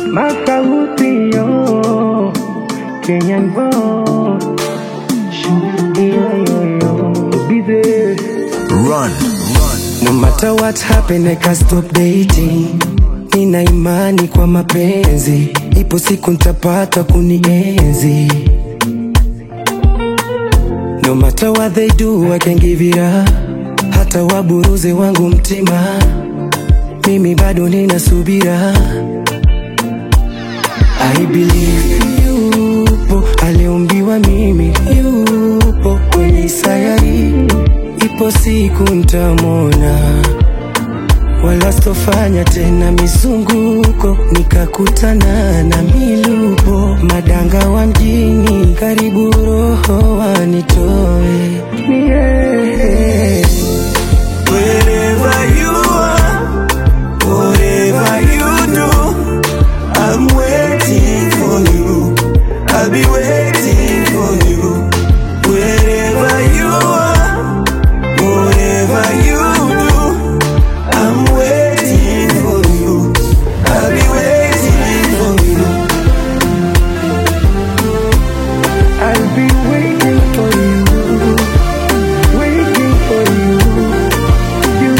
Makauti yo, Kenyan boy. Yo, yo, yo, be there. Run, run. No matter what happen, I can't stop dating. Nina imani kwa mapenzi, ipo siku ntapata kunienzi. No matter what they do, I can give it up. Hata waburuze wangu mtima, mimi bado nina subira. I believe yupo aliumbiwa mimi, yupo kwenye sayari, ipo siku ntamwona, wala sitofanya tena mizunguko, nikakutana na milupo, madanga wa mjini, karibu roho wanitoe yeah. Wherever you are, whatever you do, I'm waiting for you. I'll be waiting for you. Wherever you are, whatever you do, I'm waiting for you. I'll be waiting for you. I'll be waiting for you, waiting for you, you.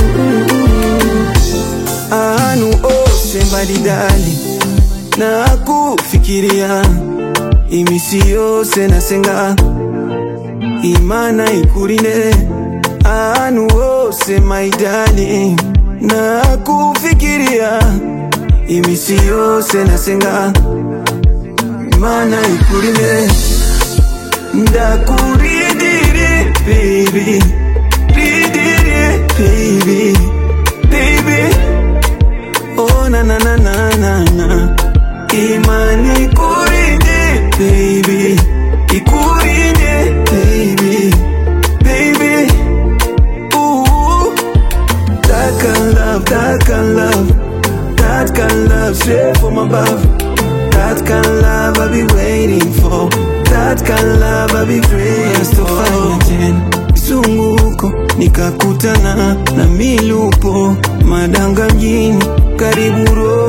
anu ose mbalimbali na kufikiria imisi yose nasenga imana ikulinde anu ose maidali na kufikiria imisi yose nasenga imana ikulinde ndakuridiri baby ridiri baby baby Oh na na na na na na Imani kurinde baby Ikurinde baby Baby Ooh That kind love, that kind love That kind love straight from above That kind love I be waiting for That kind love I be praying for tena Mzunguko nikakutana na milupo madanga mjini karibu roho